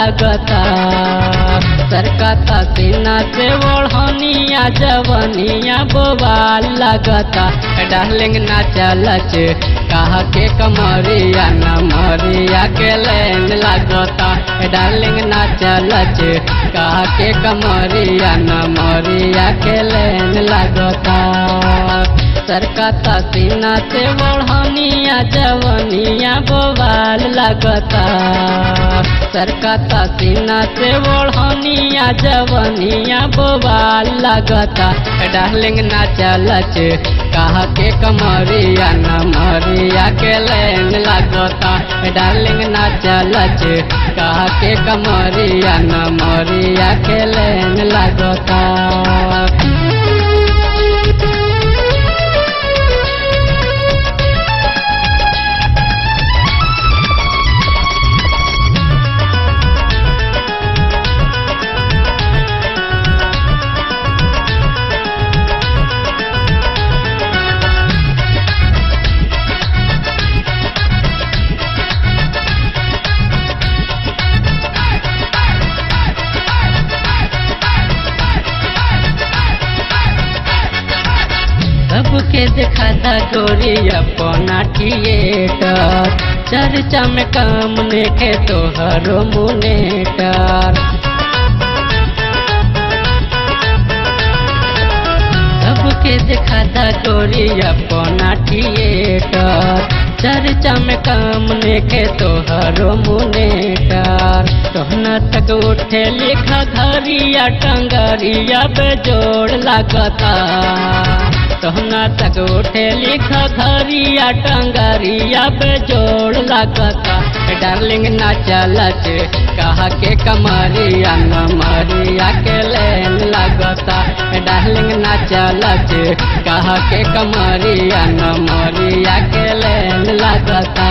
लगता सरकता सीना से ओढ़निया जवनिया बोबाल लगता डार्लिंग ना चलच कहा के कमरिया न मरिया के लेन लगता डार्लिंग ना चलच कहा के कमरिया न मरिया के लेन लगता सरकता सीना से ओढ़निया जवनिया बोबाल लगता सरकता सीना से ओढ़निया जवनिया बोबाल लगता डार्लिंग ना चलच कहा के कमरिया न मरिया के लेन लगता डार्लिंग ना चलच कहा के कमरिया न मरिया के लेन लगता सबके दिखाता गोरी अपना थिएटर चर्चा में काम नेके तोहरो मुनेटर सबके दिखाता गोरी अपना थिएटर चर्चा में काम नेके तोहरो मुनेटर तोहना तक उठे लिखा घरिया टंगरिया बेजोड़ लगता तोहना तक उठे लिखा घरिया टंगरिया बेजोड़ लगता डार्लिंग ना चलच कहा के कमरिया न मरिया के लेन लगता डार्लिंग ना चलच कहा के कमरिया न मरिया के लेन लगता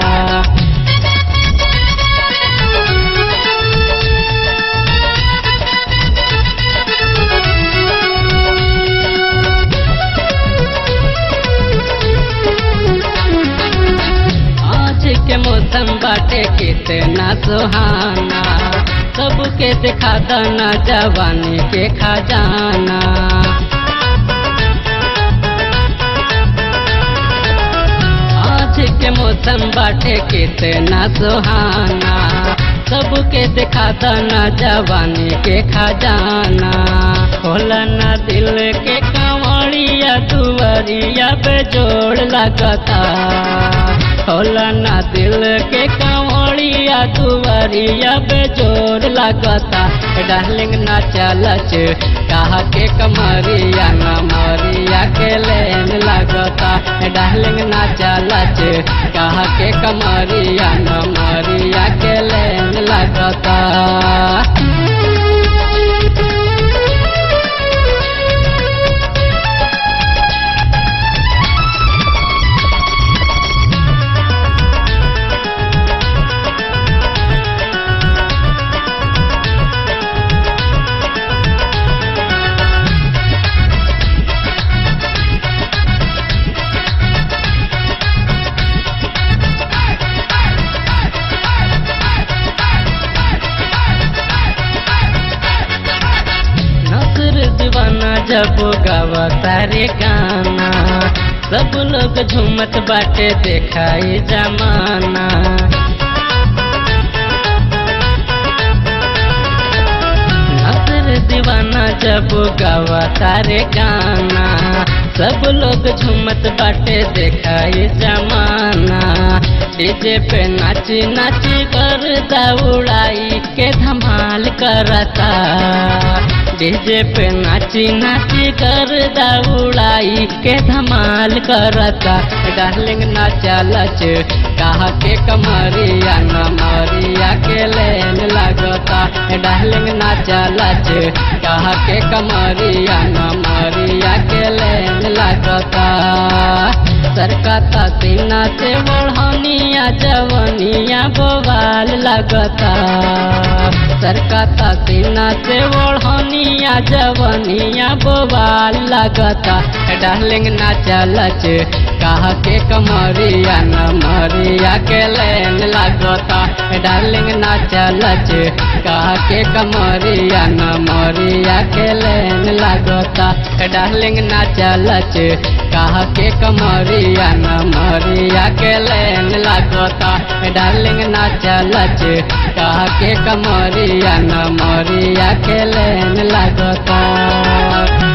आज के मौसम बाटे कितना सुहाना सबके दिखा दाना जवानी के खजाना आज के मौसम बाटे कितना सुहाना सबके दिखा दाना जवानी के खजाना खोला ना दिल के कंवरिया दुवरिया बेजोड़ लगता होला ना दिल के कंवरिया दुवरिया बेजोड़ लगता डार्लिंग ना चलच कहा के कमरिया न मरिया के लेन लगता डार्लिंग ना चलच कहा के कमरिया न मरिया के लेन लगता नसर दीवाना जब गावता रे गाना सब लोग झूमत बाटे देखाई जमाना नसर दीवाना जब गावता रे गाना सब लोग झूमत बाटे देखाई जमाना डीजे पे नाची नाची कर दौड़ाई के धमाल करता डीजे पे नाची नाची कर दौड़ाई के धमाल करता डार्लिंग ना चलच कहा के कमरिया न मरिया के लेन लगता डार्लिंग ना चलच कहा के कमरिया न मरिया के लेन लगता सरकता सीना से ओढ़निया जवनिया बोबाल लगता सरकता सीना से ओढ़निया जवनिया बोबाल लगता डार्लिंग ना चलच कहा के कमरिया न मरिया के लेन लगता डार्लिंग ना चलच कहा के कमरिया न मरिया के लेन लगता डार्लिंग ना चलच कहा के कमरिया न मरिया के लेन लगता डार्लिंग ना चलच कहा के कमरिया न मरिया के लेन लगता